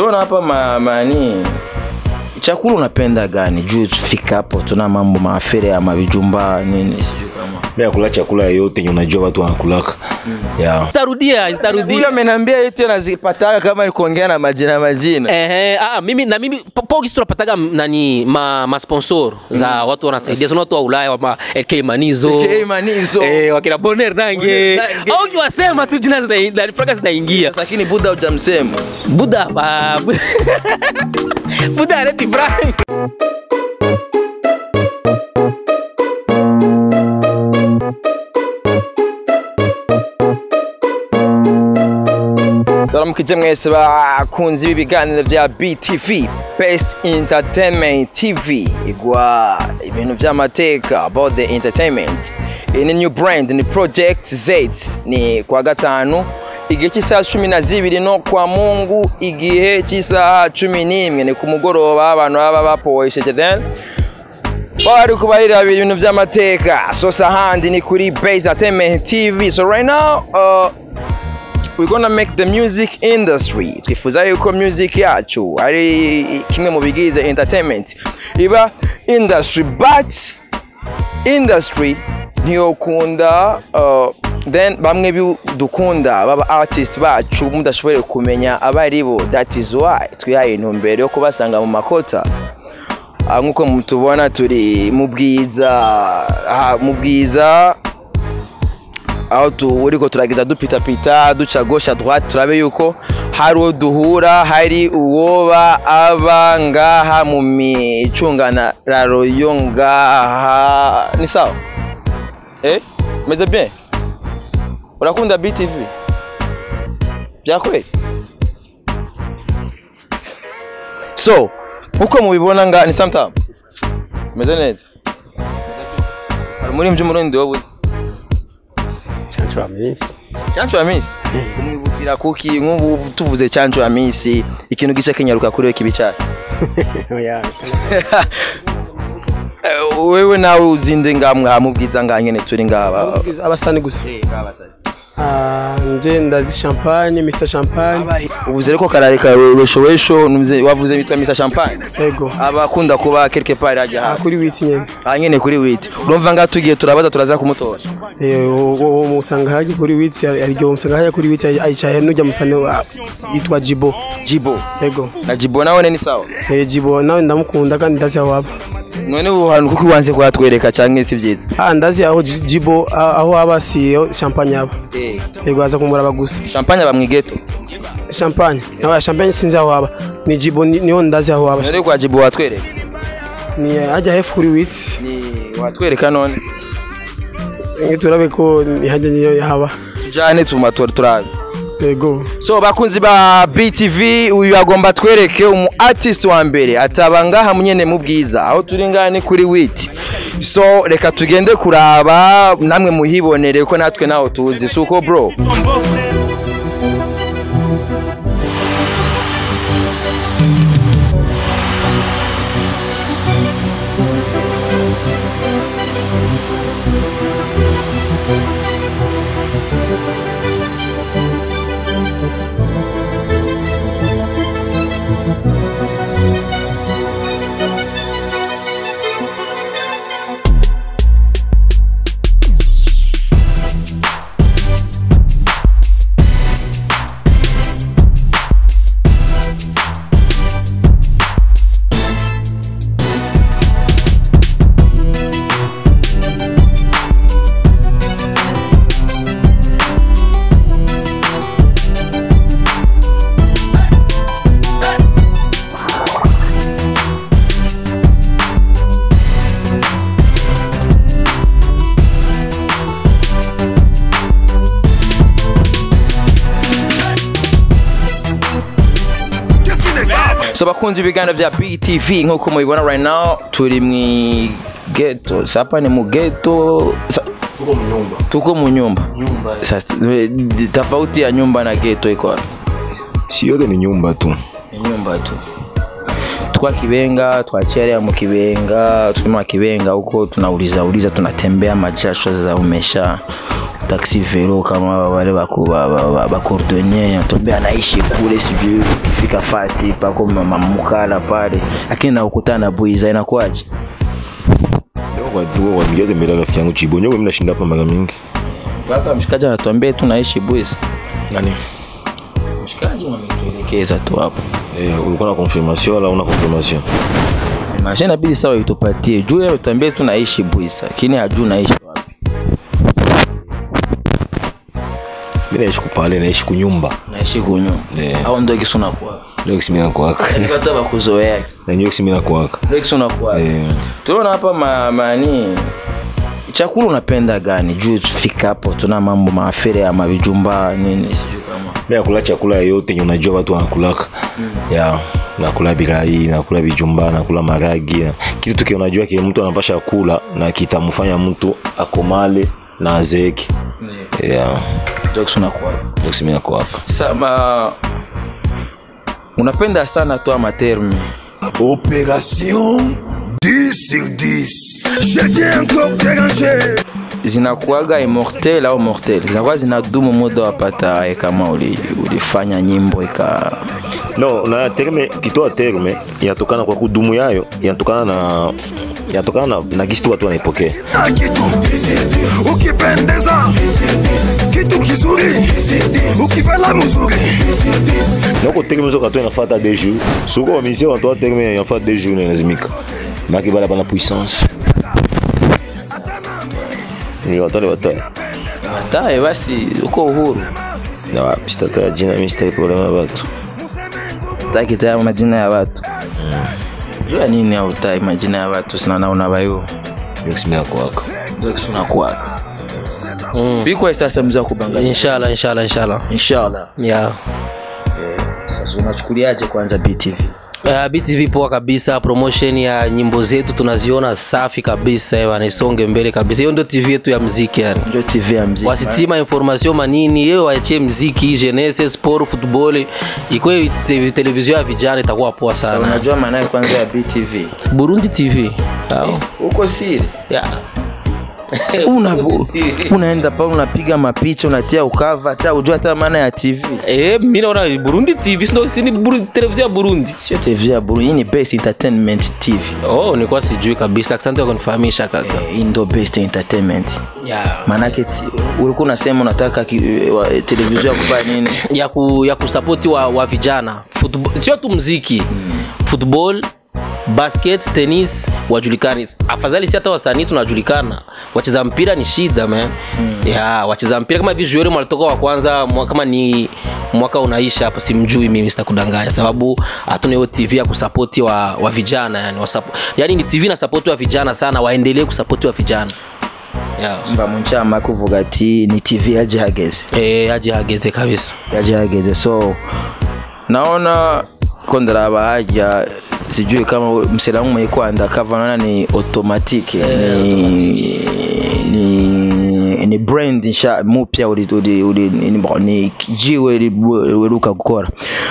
tunaona hapa ma, mani chakula unapenda gani juu tufika hapo tuna mambo maafere ya mavijumba nini sijui kama Mimi nakula chakula yoyote yenye unajua watu wanakulaka. Yeah. Zitarudia, zitarudia. huyu ameniambia yote nazipataga kama ni kuongea na majina majina Ehe, ah, mimi na mimi po- po kisi tunapataga m- nani ma, ma sponsor za watu wanasaidia sana watu wa Ulaya wa LK Manizo. LK Manizo. Eh, wakina Bonner Nange. Bonner Nange. Au kiwasema tu jina zina na fraka zinaingia. lakini buda hujamsema Buda ba Buda aleti Frank. turamukije mwese bakunzi b'ibiganiro bya btv best entertainment tv igwa ibintu by'amateka about the entertainment iyi ni new brand ni project z ni kwa gatanu igihe cy'isaha cumi na zibiri no kwa mungu igihe cy'isaha cumi n'imwe ni ku mugoroba abantu baba bapohesheje then bari kubarira ibintu by'amateka so sahandi ni kuri base entertainment tv so right now uh, we're gonna make the music industry twifuza yuko music yacu ari kimwe mu bigize entertainment iba industry but industry ntiyokunda uh, then bamwe bi- dukunda baba artist bacu mudashoboye kumenya abo ari bo that is why twihaye intumbero yo kubasanga mu makota Ah, nk'uko mutubona turi mu bwiza ah, mu bwiza aho turiko turagiza dupitapita duca gauche à droite turabe yuko hari uwo duhura hari uwoba aba ngaha mu micunganararo yo ngaha ni sawa eh meze bien urakunda btv byakweli so uko mubibona nga ni sometime meze neza hari muri mby'umurundi wowe uzi chancho ya misi chancho ya misi umwibukira kuki nk'ubu tuvuze chancho ya misi ikintu gice kinyaruka kuri we kibi cyane oya Eh, wewe nawe uzinde ngamwe hamubwiza ngaha nyene turi ngaba abasani gusa Ah, nje ndazi champagne mr champagne ubuze ariko karare karoweshowesho wavuze bitwa misa champagne ego abakunda kuba quelque part hajya Ah, hafi kuri witi nyene aha nyene kuri witi urumva ngaha tugiye turabaza turaza kumutora Eh, uwo- uwo musanga haje kuri witi aryo musanga haje kuri witi ayicaye nujya musane wa- yitwa jibo jibo ego na jibo nawe ni sawa Eh, jibo nawe ndamukunda kandi ndazi aho aba none ubu hantu kuko wanze kuhatwereka canke si byiza ah ndazi aho Ji- jibo ah, aho aba siyo champagne aba Eh, ego aza kumuraba gusa champagne bamwigeto champagne nawe champagne sinzi aho aba ni jibo ni- niho ndazi aho aba none kwa jibo watwereka ni hajya hefu kuri witi ni watwereka none nge turabe ko ni hajya niyo haba tujane tumatora turabe ego so bakunzi ba btv uyu agomba twereke umu artist wa mbere ataba ngaha munyene mu bwiza aho turi ngaha ni kuri witi so reka tugende kuraba namwe muhibonere ko natwe naho tuzi si uko bro so bakunzi ibiganiro bya btv nk'uko mubibona right now turi mu geto sapa ni mu geto sa- tuko mu nyumba Sasa, eh, tofauti ya nyumba na geto iko wapi Si yote ni nyumba tu. ni nyumba tu twa kibenga twacherea mu kibenga tukima kibenga huko tunauliza uliza tunatembea majasho za umesha taxi velo kama wale bako ba, ba, ba, ba cordonnier anatuambia anaishi kule sijui ukifika fasi pako mamukala pale lakini nakukutana na Buiza inakuwaje tuko kwa migate mbele rafiki yangu Chibonyo mimi nashinda hapa mara mingi mpaka mshikaji anatuambia tu naishi Buiza nani mshikaji mwametuelekeza tu hapo eh ulikuwa na confirmation wala una confirmation Maisha inabidi sawa itupatie juu yeye tuambie tu naishi Buisa, lakini hajui naishi wapi. mimi naishi kupale naishi kunyumba Naishi kunyo. Yeah. Au ndio kisuna kwa. ndio kisimina kwaka Ndio hata bakuzoea. na ndio kisimina kwaka Ndio kisuna kwa. eh Tunaona hapa ma, mani chakula unapenda gani? Juu tufika hapo tuna mambo maafere ya mavijumba nini sijui kama. mimi nakula chakula yote yenye unajua watu wanakulaka ya nakula birai nakula bijumba nakula maragi kitu tu kile unajua kile mtu anapasha kula na kitamfanya mtu akomale na azeeke ya Ndio kisuna kwa. ndio kisimina kwaka Sasa ma unapenda sana tu amaterme. Opération 10 sur 10. Je viens encore déranger. zinakuaga immortel au mortel zinakuwa zinadumu muda wapata eh, kama uli, ulifanya nyimbo ika no na terme kitoa terme inatokana kwa kudumu yayo inatokana na inatokana na, na gisi tu watu wanaipokea Na kitu ukipendeza, kitu kizuri, ukifela mzuri. noko terme zoka tu inafata deux jours soko bamisia watoa terme inafata deux jours inalazimika maki bala bana puissance ni watale watale bataye basi uko uhuru na wapi sitatoa jina mimi sitaki problema na watu taki taya majina ya watu jua nini autai majina ya watu sinanaona bayo ndio kisimina kwako unakuwaka bikwa sasa mza kubanganya inshallah inshallah inshallah inshallah yeah sasa unachukuliaje kwanza btv Uh, BTV poa kabisa, promotion ya nyimbo zetu tunaziona safi kabisa, eh, bana isonge mbele kabisa. Hiyo ndio TV yetu ya mziki yani. ndio tv ya mziki Wasitima information manini, yeye waachie mziki, jeunesse, sport, football, ikwe te- television ya vijana itakuwa poa Sasa sana. unajua maana yake kwanza ya btv Burundi TV. Sawa. uko siri Yeah. una unaenda pale unapiga mapicha unatia ukava hata ujua hata maana ya tv Eh, mimi naona Burundi TV sio si ni Buru- television ya Burundi. sio tv ya buru hii ni best entertainment tv Oh, nilikuwa sijui kabisa. Asante kwa kunifahamisha kaka. hii ndo best entertainment Yeah. maanake ti- ulikuwa unasema unataka ki- wa- televisheni ya kufanya nini ya, ku, ya kusapoti wa, wa vijana Football- sio tu mziki football basket tennis wajulikani afadhali si hata wasanii tunajulikana wacheza mpira ni shida man ya wacheza mpira kama hivi Joel walitoka wa kwanza mwa- kama ni mwaka unaisha hapa simjui mimi sitakudanganya sababu hatuna hiyo tv ya kusapoti wa, wa vijana yani, wasapo, yani ni tv na sapoti wa vijana sana waendelee kusapoti wa vijana yeah. mba munchama kuvuga ati ni tv yaje hageze e, aje hageze kabisa yaje hageze so naona ko ndaraba haja sijui kama mselamu mwekwanda kava naona ni automatique ni, ni, ni brand nsha mupya uli, uli, uli, ni, bon, ni jiwe liweruka gukora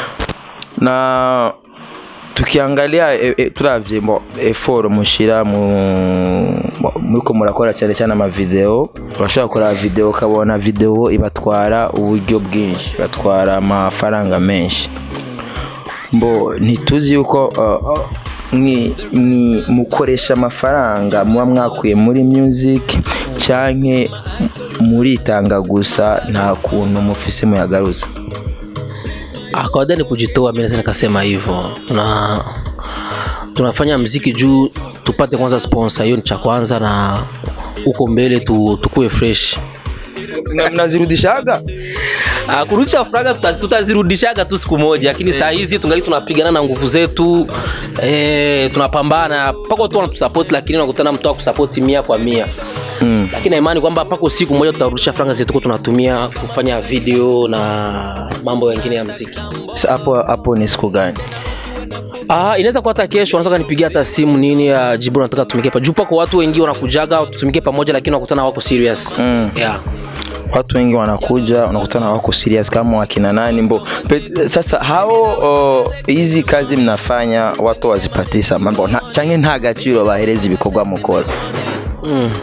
na tukiangalia e, e, turavye bo effort mushira mu bo, muriko murakora cyane cyane amavideo urashobora gukora video ukabona video ibatwara uburyo bwinshi batwara amafaranga menshi mbo ntituzi yuko uh, mwi- mwi- mukoresha amafaranga muba mwakuye muri music canke muritanga gusa nta kuntu mufise muyagaruza Ah, kawaida ni kujitoa, mimi naweza nikasema hivyo. Tuna tunafanya mziki juu tupate kwanza sponsor, hiyo ni cha kwanza, na huko mbele tu, tukue fresh. Na- mnazirudishaga Ah, kurudisha franga tuta- tutazirudishaga tu siku moja, lakini saa hizi tungali tunapigana na nguvu zetu eh, tunapambana pako tu wanatusupport, lakini unakutana mtu akusupport mia kwa mia mm. Lakini na imani kwamba pako siku moja tutarudisha franga zetu kwa tunatumia kufanya video na mambo mengine ya mziki. Sa- hapo hapo ni siku gani Ah, inaweza kuwa hata kesho wanataka nipigie hata simu nini ya jibu nataka tumike pa. Juu pako watu wengi wanakujaga tutumike pamoja lakini wanakutana wako serious. Mm. Yeah. watu wengi wanakuja unakutana wako serious kama wakina nani mbo Pe, sasa hao o, hizi kazi mnafanya watu wazipatisa mambo na, canke nta gaciro bahereza ibikorwa mukora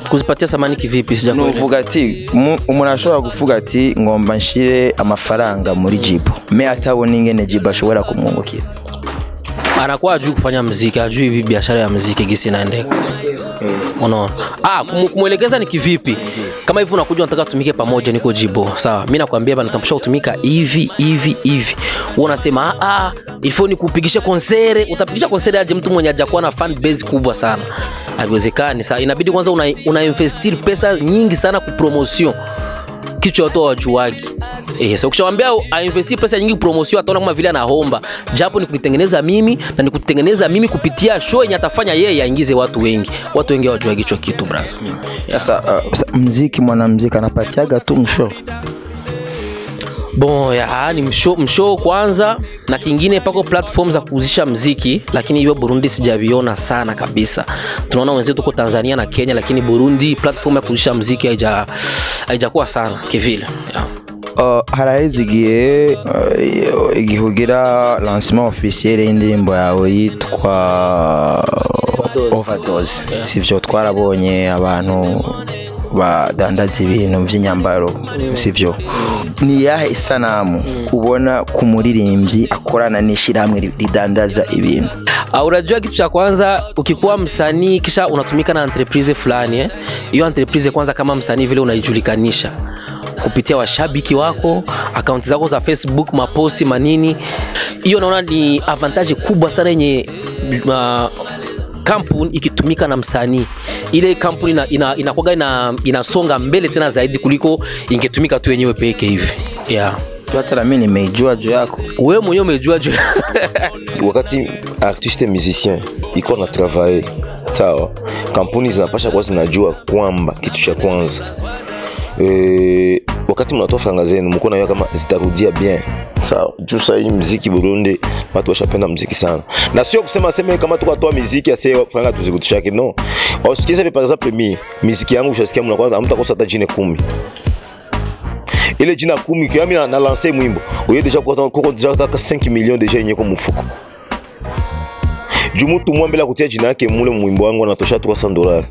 kuzipatia samani kivipi sijakuelewa nuvuga ati mu- umuntu ashobora kuvuga ati ngomba nshire amafaranga muri jibo me atabona ingene jibo ashobora kumwungukira anakuwa ajui kufanya mziki ajui hivi biashara ya mziki gisi inaendeka unaona ah, kumu- kumwelekeza ni kivipi kama hivi unakuja unataka tumike pamoja niko jibo sawa mi nakwambia bana natambulisha kutumika hivi hivi hivi wewe unasema ah, ah, ilifo ni kupigisha konsere utapigisha konsere aje mtu mwenye hajakuwa na fan base kubwa sana haiwezekani saa inabidi kwanza una, una investir pesa nyingi sana kupromotion kichwa watu hawajuagi Eh, so ukishamwambia ainvesti pesa nyingi promotion ataona kama vile anahomba japo ni kunitengeneza mimi na ni kutengeneza mimi kupitia show yenye atafanya yeye aingize watu wengi watu wengi hawajuagi hicho kitu bras sasa uh, sa- mziki mwanamziki anapatiaga tu msho bon ya ni msho, msho kwanza na kingine pako platform za kuuzisha mziki lakini hiyo burundi sijaviona sana kabisa tunaona wenzetu tuko tanzania na kenya lakini burundi platform ya kuuzisha mziki haija haijakuwa sana kivile yeah. Uh, haraheze igihe uh, igihe ugira lancement officiel y'indirimbo yawe yitwa overdose sivyo twarabonye abantu badandaza ibintu by'inyambaro sivyo ni yahe isanamu ubona ku muririmbyi akorana n'ishyirahamwe ri- ridandaza ibintu Uh, unajua kitu cha kwanza ukikuwa msanii kisha unatumika na entreprise fulani eh? hiyo entreprise kwanza kama msanii vile unaijulikanisha kupitia washabiki wako akaunti zako za facebook maposti manini hiyo naona ni avantage kubwa sana yenye uh, kampuni ikitumika na msanii ile kampuni ina, ina, inakuwaga ina, inasonga mbele tena zaidi kuliko ingetumika tu yenyewe peke hivi yeah. hata na mimi nimeijua juu yako wewe mwenyewe umejua juu wakati artiste musicien iko na travaye sawa kampuni zinapasha kuwa zinajua kwamba kitu cha kwanza e, wakati mnatoa franga zenu mko najua kama zitarudia bien sawa juu sahii mziki burundi watu washapenda mziki sana na sio kusema seme kama tukatoa miziki ase franga tuzikutushake no ausikize par exemple mi miziki yangu ushasikia mnakuwa hamtakosa hata jine kumi ile jina kumi kiami na, na lance mwimbo uye deja kuko kuko deja taka 5 millions deja yenye kwa mfuko juu mtu mwa mbele ya kutia jina yake mule mwimbo wangu anatosha 300 dollars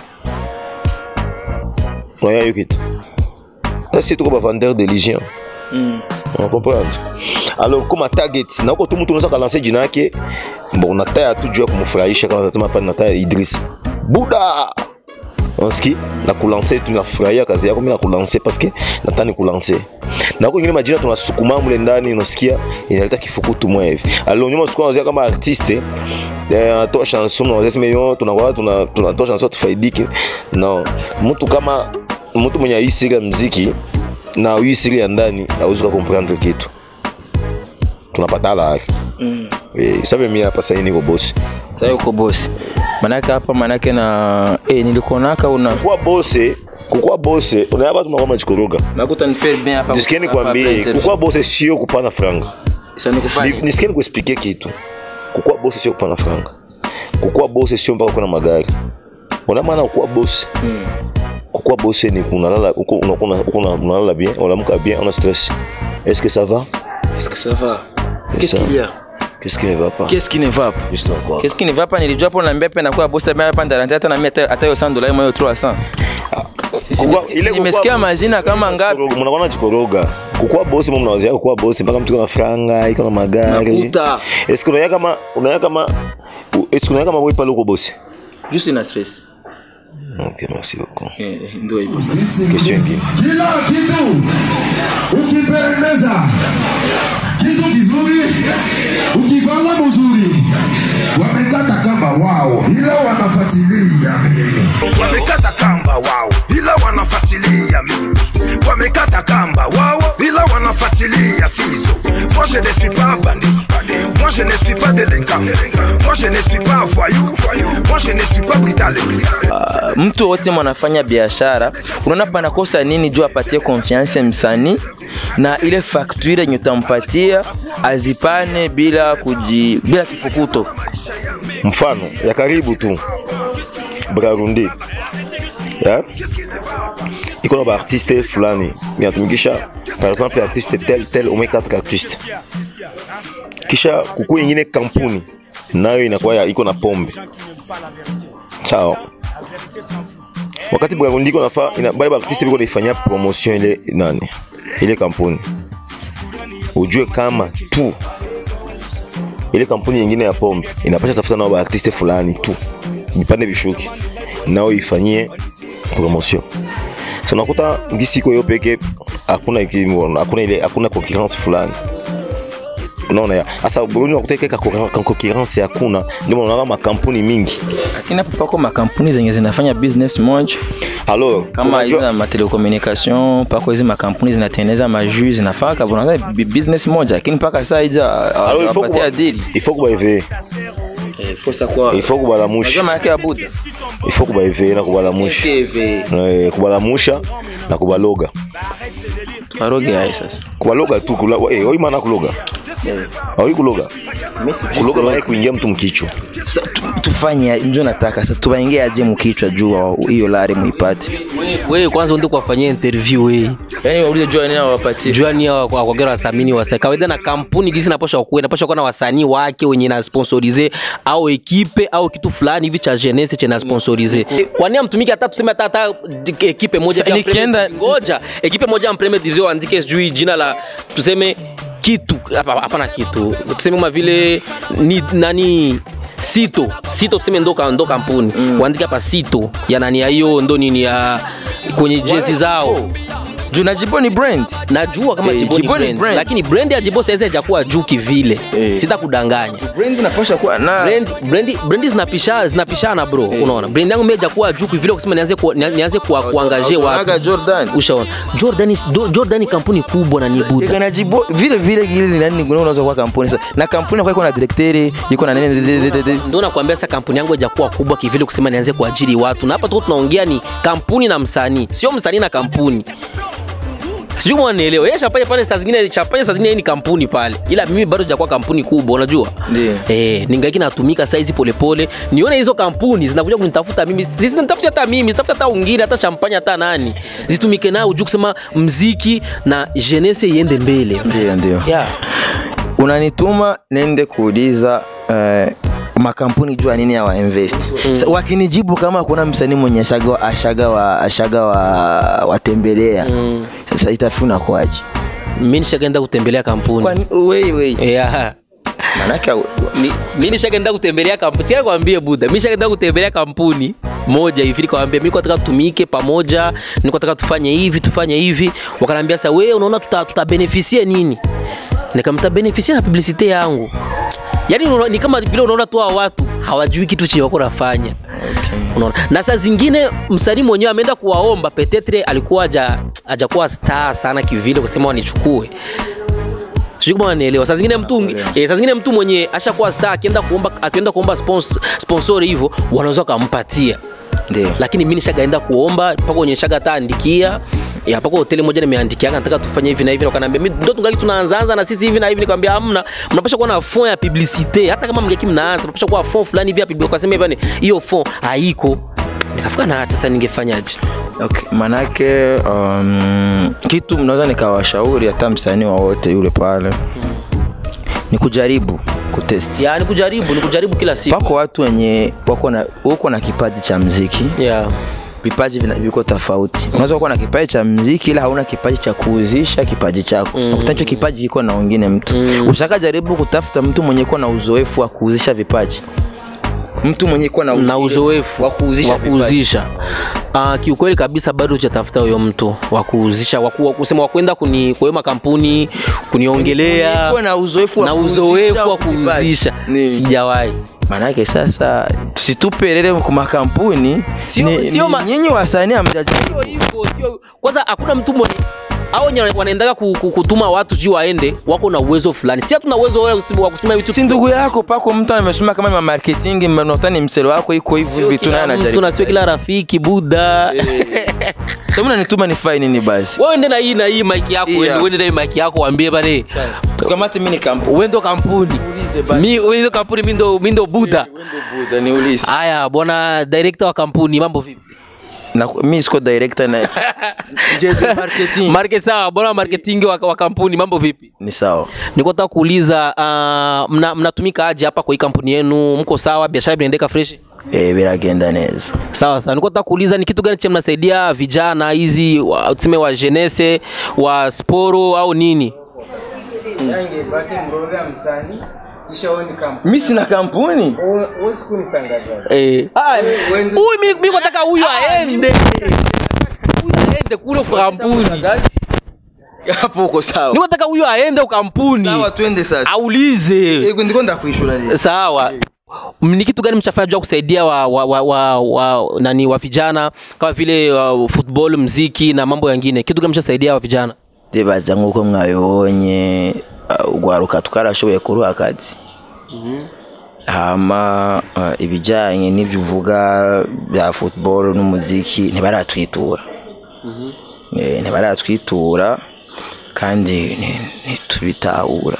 unaya hiyo kitu sasa tuko ba vendeur de légion on comprendre alors kama target na uko tu mtu unaweza kalancer jina yake bon unataya tu juu ya kumfurahisha kama unasema hapa nataya Idris Buda onski na kulanse tu nafurahia kazi yako mimi na kulanse paske nataka kulanse na huko ingine majina tunasukuma mule ndani unasikia inaleta kifukutu mwa hivi alors nyuma sikuwa unazia kama artiste eh, anatoa chanson na unasema yo tunakuwa tuna tunatoa chanson tufaidike no mtu kama mtu mwenye hii siri ya muziki na hii siri ya ndani hauwezi comprendre kitu tunapata la mm. eh, sabe mimi hapa sasa niko boss sasa uko bosi manake hapa manake na eh, nilikuonaka una kuwa bose kukuwa bose unaya watu mnakuwa mnajikoroga nakuta ni fair bien hapa nisikie hapa nikwambie interview. kukuwa bose sio kupana franga Sasa nikufanye. Ni- nisikie nikuexplike kitu kukuwa bose sio kupana franga kukuwa bose sio mpaka kuna magari una maana kukuwa bose kukuwa bose ni unalala uko unakuwa uko una- unalala bien unaamka bien una stress est-ce que ça va Est-ce que ça va Qu'est-ce Ça. qu'il y a qu'est-ce qui ne va pas Qu'est-ce qui ne va pas Juste encore. Qu'est-ce qui ne va pas nilijua hapo naambia pia nakuwa bosi mimi hapa ndarante hata na mimi hata hata hiyo 100 dollars moyo 300 Sisi Kukuwa- nimesikia- ile kukuwa nimesikia boss- majina kama ngapi Mnachikoroga- mnakuwa nachikoroga kukuwa bosi mimi mnawazia kukuwa bosi mpaka mtu iko na franga iko na magari Makuta. est-ce que unaya kama unaya kama est-ce que unaya kama wewe pale uko bosi juste ina stress ok merci beaucoup eh ndio hivyo sasa question ingine kila kitu ukipendeza, kitu kizuri, ukivala mzuri, wamekata kamba wao, ila wanafuatilia mimi. Wamekata kamba wao, ila wanafuatilia mimi. Wamekata kamba wao, ila wanafuatilia Fizo. Moi je ne suis pas bandit, moi je ne suis pas délinquant, moi je ne suis pas voyou, moi je ne suis pas britalé. Ah, mtu wote mwanafanya biashara unaona panakosa nini juu apatie confiance msanii na ile facture yenye utampatia azipane bila kuji bila kifukuto mfano ya karibu tu brarundi ya iko na baartiste fulani inatumikisha par exemple artiste tel tel au moins 4 artiste kisha kuku ingine kampuni nayo inakuwa ya- iko na pombe sawa wakati bwa- ndiko nafa ina- bale baartiste biko naifanyia promotion ile nani ile kampuni ujue kama tu ile kampuni nyingine ya pombe inapasha tafuta nao baartiste fulani tu vipande vishuki nao ifanyie promotion so nakuta ngisiko yo peke hakuna iki- hakuna ile hakuna concurrence fulani unaona ya sasa Burundi unakuta ile ka ka concurrence hakuna ndio unaona makampuni mingi lakini hapo pako makampuni zenye zinafanya business moja alors kama hizi unajua- za matelecommunication pako hizi makampuni zinatengeneza majui zinafaa kabisa bi- business moja lakini mpaka saa hija alors il faut apatia kuba- dili il faut kubaeveye kosa kwa il faut kubalamusha Unajua maana yake ya Buddha il faut kubaeveye na kubalamusha Eh, kubalamusha na kubaloga tuwaroge hai sasa kubaloga tu kula, eh, oi maana kuloga oi kuloga kuloga maana kuingia mtu mkichwa Sasa tu- tufanye njo nataka sasa tuwaingie aje mkichwa juu wa- hiyo lari muipate wewe kwanza uende kuwafanyia interview wewe yani waulize jua nini wapatie juani akwagera wasamini wasa kawaida na kampuni gisi napasha kuwa inapasha kuwa na wasanii wake wenye na sponsorize au ekipe au kitu fulani hivi cha jeunesse chenye sponsorize kwani amtumiki hata tuseme hata hata ekipe moja Sa- ya nikienda- Premier- ngoja ekipe moja ya Premier Division andike sijui jina la tuseme kitu hapa hapana kitu tuseme kama vile ni nani sito sito tuseme ndo ka- ndo kampuni mm. waandike hapa sito ya nani ya hiyo ndo nini ya kwenye jezi zao juu na jibo ni brand najua kama Eh, Jibo ni Jibo ni brand, brand. lakini brand ya Jibo saizi haijakuwa juu kivile Eh. sitakudanganya brand inapasha kuwa na brand brand brand zinapishana zinapishana bro unaona brand yangu mimi haijakuwa juu kivile kusema nianze ku, ni- nianze kuwa kuangaje Unaonaga watu Jordan ushaona Jordan Do- Jordan ni kampuni kubwa na ni buda Ika na jibo vile vile ile ni nani ngone unaweza kuwa kampuni sasa na kampuni kwa iko na director iko na nini de- de- de- de- ndio nakwambia sasa kampuni yangu haijakuwa kubwa kivile kusema nianze kuajiri watu na hapa tuko tunaongea ni kampuni na msanii sio msanii na kampuni sijui mwanaelewa yeye chapanya pale saa zingine chapanya saa zingine yeye ni kampuni pale ila mimi bado sijakuwa kampuni kubwa unajua Ndiyo. eh ningaiki natumika saizi polepole nione hizo kampuni zinakuja kunitafuta mimi zisinitafuta hata mimi zitafuta hata ungine hata champanya hata nani zitumike nao juu kusema mziki na jeunesse iende mbele ndio ndio yeah. unanituma nende kuuliza eh, makampuni jua nini ya wainvest mm. wakinijibu kama kuna msanii mwenye ashaga, ashaga, wa, ashaga wa, watembelea mm. sasa itafuna kwaje mimi nishakaenda kutembelea kampuni Kwani- wei wei yeah. manake au- Ni- mi nishakaenda kutembelea kampuni sikia kwambie buda mi nishakaenda kutembelea kampuni moja hivi nikawambia mi nataka tutumike pamoja niko nataka tufanye hivi tufanye hivi wakaniambia sasa wewe unaona tuta, tutabenefisie nini nikamta benefisie na publicite yangu yaani unaona- ni kama vile unaona tu hawa watu hawajui kitu chenye wako nafanya unaona na saa zingine msanii mwenyewe ameenda kuwaomba petetre alikuwa haja hajakuwa star sana kivile kusema wanichukue sijui kama wanaelewa saa zingine mtu eh, saa zingine mtu mwenye ashakuwa star akienda kuomba akienda kuomba spons, sponsor hivyo wanaweza wakampatia ndio lakini mimi nishagaenda kuomba mpaka kwenye shaga hata andikia ya mpaka hoteli moja nimeandikia nataka tufanye hivi na hivi wakaniambia mimi ndo tungali tunaanzaanza na sisi hivi na hivi nikamwambia hamna mnapaswa kuwa na fond ya publicite hata kama mngeki mnaanza mnapaswa kuwa fond fulani hivi ya publicite ukasema hivi yani, hiyo fond haiko nikafika na acha sasa ningefanyaje okay. manake um, kitu mnaweza nikawashauri hata msanii wowote yule pale ni kujaribu kutest ya ni kujaribu ni kujaribu kila siku pako watu wenye wako na uko na kipaji cha mziki yeah. vipaji vina- viko tofauti unaweza kuwa na kipaji cha mziki ila hauna kipaji cha kuuzisha kipaji chako mm. nakuta hicho kipaji iko na wengine mtu mm. ushaka jaribu kutafuta mtu mwenye kuwa na uzoefu wa kuuzisha vipaji mtu mwenye kuwa na, na uzoefu wa kuuzisha wa kuuzisha uh, kiukweli kabisa bado hujatafuta huyo mtu wa kuuzisha wa ku- wa kusema wa kwenda kuni kwa hiyo makampuni kuniongelea kuwa na uzoefu wa na kuuzisha uzoefu wa vipaji. kuuzisha Ni- sijawahi maanake sasa tusitupelele ku makampuni Sio- Ni- sio ni- ma- nyinyi wasanii hamjajaribu Sio hivyo, sio- kwanza hakuna mtu mwenye au wenye wanaendaga ku- ku- kutuma watu juu waende wako na uwezo fulani si hatuna uwezo wa kusema- wa kusema vitu si ndugu yako pako mtu amesoma kama ma marketing mnotani mselo wako iko hivi Sio vitu naye kila mtu anajaribu na sio kila rafiki buda sasa mnanituma nifanye nini basi wewe ende na hii na hii mic yako Yeah. yeah. uende na hii mic yako waambie bane tukamate mimi ni kampuni wewe ndo kampuni Ulize basi. mi wewe ndo kampuni mi ndo mi ndo buda Buda niulize haya bwana director wa kampuni mambo vipi na mimi siko director na Jezi marketing market sawa bwana marketing wa, wa kampuni mambo vipi ni sawa niko nataka kuuliza uh, mna, mnatumika aje hapa kwa hii kampuni yenu mko sawa biashara inaendeka fresh eh, biragenda neza sawa sawa niko nataka kuuliza ni kitu gani cha mnasaidia vijana hizi wa- tuseme wa jenese wa sporo au nini mi sina kampuni eh. huyu mimi mimi nataka huyu aende huyu aende kule kwa kampuni hapo uko sawa niko nataka huyu aende kwa kampuni sawa twende sasa aulize Eh, ndiko ndakuishura leo sawa M- ni kitu gani mchafanya juu ya kusaidia wa, wa, wa, wa, wa, nani wa vijana kama vile uh, football mziki na mambo yangine kitu gani mchasaidia wa vijana ndibaza nk'uko mwabibonye uh, urwaruka twarashoboye kuruha akazi hama uh, ibijyanye n'ibyo uvuga bya football n'umuziki ntibaratwitura Eh, ntibaratwitura kandi ni- ntitubitahura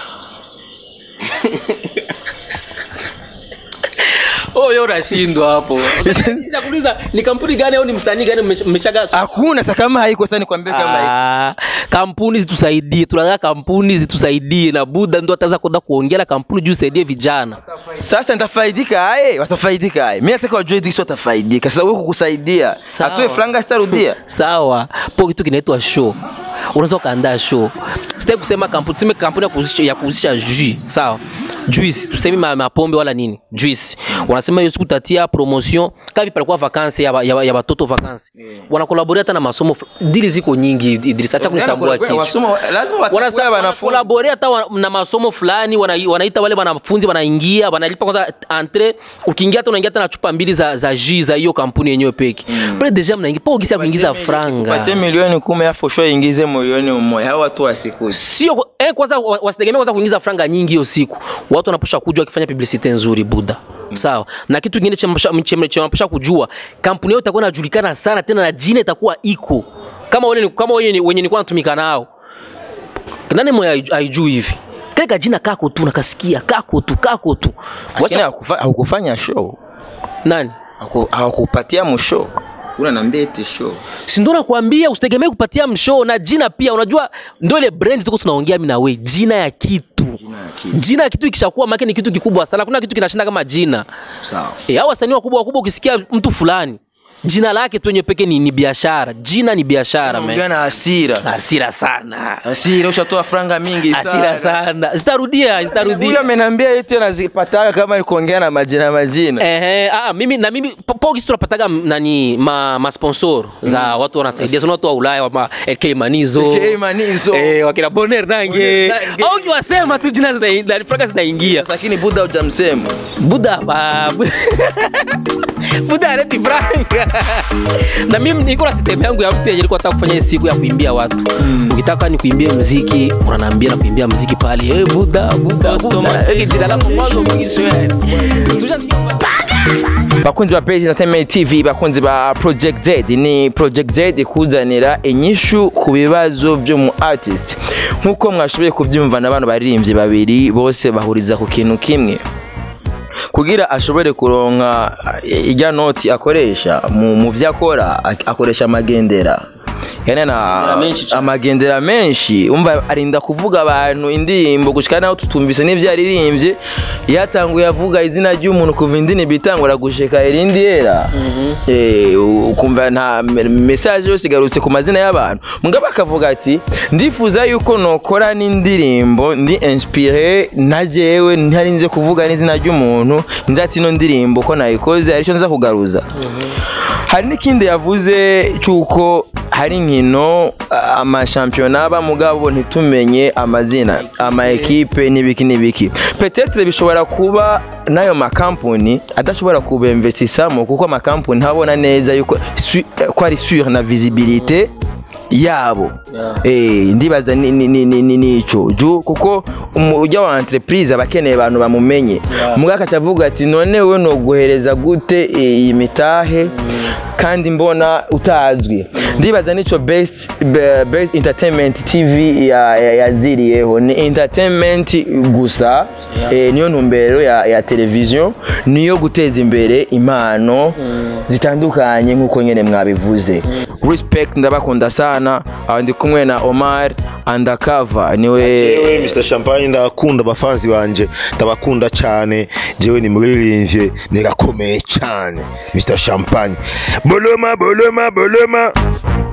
oh yo unashindwa hapo kuuliza ni kampuni gani au ni msanii gani mmesha- mmeshaga hakuna sa kama haiko sa nikwambie kama haiko Ah, kampuni zitusaidie tunataka kampuni zitusaidie na buda ndo ataweza kwenda kuongea na kampuni juu isaidie vijana sasa nitafaidika aye watafaidika aye mi nataka wajue disi watafaidika sasa wewe kukusaidia Sawa. atoe franga sitarudia sawa po kitu kinaitwa show unaweza ukaandaa show sitaki kusema kampuni tuseme kampuni ya kuhusisha, ya kuhusisha jus sawa juice tuseme ma, mapombe wala nini juice wanasema hiyo siku tatia promotion kavi palikuwa vakansi ya, ba- ya, ba- ya batoto vakansi wanakolaboria hata na masomo fu- dili ziko nyingi Idris acha kunisambua kichwa Wasomo- lazima watakuwa Wanasa- wanafunzi wanakolaborea hata wa- na masomo fulani wana, wanaita wale wanafunzi wanaingia wanalipa kwanza entre ukiingia hata unaingia hata na chupa mbili za, za jus za hiyo kampuni yenyewe peki pale deja mnaingia po ukisia kuingiza franga pate milioni kumi afu sho ingize milioni umoja hao watu wasikuzi sio eh, kwanza wa- wasitegemee kwanza kuingiza franga nyingi hiyo siku watu wanaposha kujua wakifanya publicity nzuri buda sawa na kitu kingine cha mapasha- cha- cha wanapasha kujua kampuni yao itakuwa inajulikana sana tena na jina itakuwa iko kama wale ni- kama wenye wenye nilikuwa natumika nao nani mwe haiju- haijui hivi kale kajina kako tu nakasikia kako tu kako tu lakini wacha hakufa- hakufanya show nani Haku- hawakupatia mshow unaniambia eti show si ndo nakwambia usitegemee kupatia mshoo na jina pia unajua ndo ile brand tuko tunaongea mimi na wewe jina ya kitu jina ya kitu ikishakuwa make ni kitu kikubwa sana kuna kitu kinashinda kama jina sawa e, hao wasanii wakubwa wakubwa ukisikia mtu fulani jina lake tu yenyewe peke ni, ni biashara jina ni biashara man. ongea na hasira hasira sana hasira ushatoa franga mingi hasira sana zitarudia zitarudia huyo amenambia eti anazipataga kama ni kuongea na majina majina Ehe, ah, mimi na mimi po- pogisi tunapataga m- nani ma, ma sponsor za watu wanasaidia sana watu wa Ulaya wa ma LK Manizo LK Manizo. eh, wakina Bonner Nange Bonner Nange. au kiwasema tu jina zina na franga zinaingia lakini buda hujamsema Buda ba Buda aleti franga na mimi niko na system yangu ya mpya yenye nilikuwa nataka kufanya hii siku ya kuimbia watu ukitaka ni kuimbie muziki unaniambia na kuimbia muziki pale eh Buda Buda Buda eh jina lako mwanzo mwisho yani bakunzi ba Praise Entertainment TV bakunzi ba Project Z ni Project Z ikuzanira inyishu ku bibazo byo mu artist nkuko mwashoboye kubyumva na bano baririmbyi babiri bose bahuriza ku kintu kimwe kugira ashobore kuronka ijya noti akoresha mu, mu byo akora ak- akoresha amagendera yani na menshi cane. amagendera menshi umva arinda kuvuga abantu indirimbo gushika naho tutumvise n'ibyo yaririmbye yatanguye avuga izina ry'umuntu kuva indirimbo itangura gushika irindi yera eh, u- ukumva nta me- message yose igarutse ku mazina y'abantu mugabo akavuga ati ndifuza yuko nokora n'indirimbo ndi inspire na jewe ntarinze kuvuga n'izina ry'umuntu nzi ati ino ndirimbo ko nayikoze aricyo nza kugaruza hari n'ikindi yavuze cy'uko hari inkino a- amashampiyona aba mugabo ntitumenye amazina ama ekipe n'ibiki n'ibiki petetre bishobora kuba n'ayo makampuni adashobora kubemvetisamo kuko amakampuni ntabona neza yuko su- ko ari sur na visibilité yabo eh ndibaza ni ni ni ni- ni nico ju kuko umu- ujya wa entreprise abakeneye abantu bamumenye mugaka cavuga ati none we no guhereza gute iyi mitahe kandi mbona utazwi ndibaza nico best be- best entertainment tv ya- ya- yaziriyeho ni entertainment gusa eh, niyo ntumbero ya, ya television niyo guteza imbere impano zitandukanye nk'uko nyene mwabivuze respect ndabakunda sana sana Ah, ndi kumwe na omar andakava niwe jewe mr champagne ndabakunda bafanzi banje ndabakunda cyane jewe ni muririmbye nirakomeye cyane mr champagne boloma boloma boloma